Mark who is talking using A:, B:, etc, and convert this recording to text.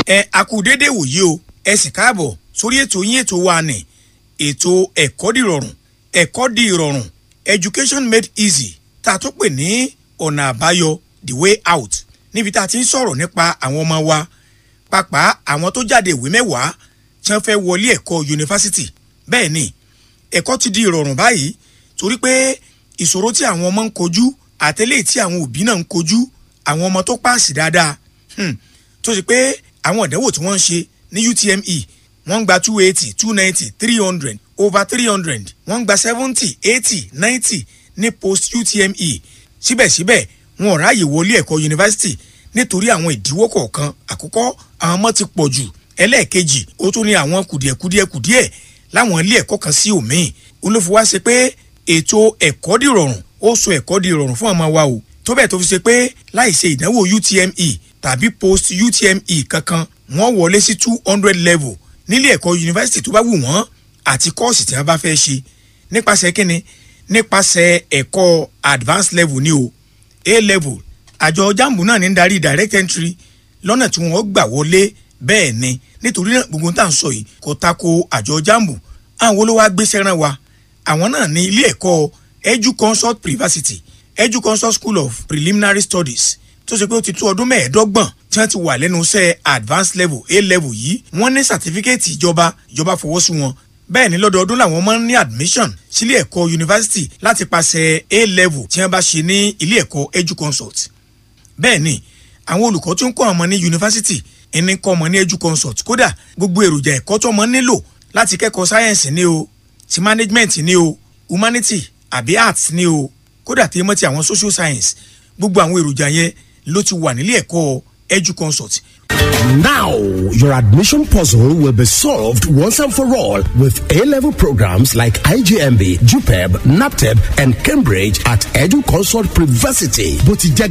A: ẹ akú déédéé wòye o ẹ sì káàbọ̀ sórí ètò yín ètò wa nì ètò ẹ̀kọ́ dìrọ̀rùn ẹ̀kọ́ di ìrọ̀rùn education made easy tá a tó pè ní ọ̀nà àbáyọ the way out níbi tá a ti ń sọ̀rọ̀ nípa àwọn ọmọ wa pàápàá àwọn tó jáde ìwé mẹ́wàá tí wọ́n fẹ́ wọlé ẹ̀kọ́ yunifásitì bẹ́ẹ̀ ni ẹ̀kọ́ ti di ìrọ̀rùn báyìí torí pé ìṣòro tí àwọn ọmọ ń kojú àtẹ́lẹ̀ tí àwọn òbí náà ń kojú àwọn ọmọ tó páàsì dáadáa hmm, tó ṣe pé àwọn ìdánwò tí wọ́n ń ṣe ní UTME wọ́n ń gba two eighty two ninety three hundred over three hundred wọ́n ń gba seventy eighty ninety ní post UTME síbẹ̀síbẹ̀ wọn ò ráàyè wọlé ẹ̀kọ́ yunifásitì nítorí àwọn ìdíwọ́ kọ̀ọ̀kan àkọ́kọ́ àwọn ọmọ ti pọ̀ jù ẹlẹ́ẹ̀kejì ó tún ní àwọn kùdìẹ̀kudìẹ̀ kùdìẹ̀ láwọn ilé ẹ̀kọ́ kan sí òmíì olófin wá ṣe pé ètò ẹ̀kọ́ dìrọ̀rùn ó so ẹ̀kọ́ dìrọ̀rùn fún ọmọ wa o tó bẹ́ẹ̀ tó fi ṣe pé láì ṣe ìdánwò UTME tàbí post UTME kankan wọ́n wọlé sí two hundred level nílé ẹ̀kọ́ yunifásitì tó bá wù wọ́n àti kọ́ọ̀sì tí wọ́n bá fẹ́ ṣe nípasẹ̀ kínni nípasẹ̀ ẹ̀kọ́ advanced level ni o A level àjọ jambu náà ní darí direct entry lọ́nà tí wọ́n gbà wọlé bẹ́ẹ̀ ni nítorí náà gbogbo tá à ń sọ yìí kò tako àjọ jambu àwọn olówó agbésẹ́ ràn wá àwọn náà ní ilé ẹ̀kọ́ edu consult privacity edu consult school of preliminary studies tó ṣe pé ó ti tó ọdún mẹ́ẹ̀ẹ́dọ́gbọ̀n tí wọ́n ti wà lẹ́nu iṣẹ́ advanced level a level yìí wọ́n ní sàtífíkẹ́ẹ̀tì ìjọba ìjọba fọwọ́ sí wọn bẹ́ẹ̀ ni lọ́dọọdún làwọn máa ń ní admission sílé ẹ̀kọ́ yunifásitì láti pàṣẹ a level tí wọ́n bá ṣe ní ilé ẹ̀kọ́ edu consult bẹ́ẹ̀ ni àwọn olùkọ́ tó ń kọ́ ọmọ ní yunifásitì ẹni kọ́ ọmọ ní edu consult kódà gbogbo èròjà ẹ̀kọ́ tó ọmọ nílò láti kẹ́kọ̀ọ́ sáyẹ̀nsì ni o ti management ni o humanity àbí arts ni o kódà tí mọ́ ti àwọn social science gbogbo àwọn èròjà yẹn ló ti wà nílé ẹ̀kọ́ edu consult
B: Now, your admission puzzle will be solved once and for all with A-level programs like IGMB, JUPEB, NAPTEB, and Cambridge at Edu Consult Privacity. Bó ti jẹ́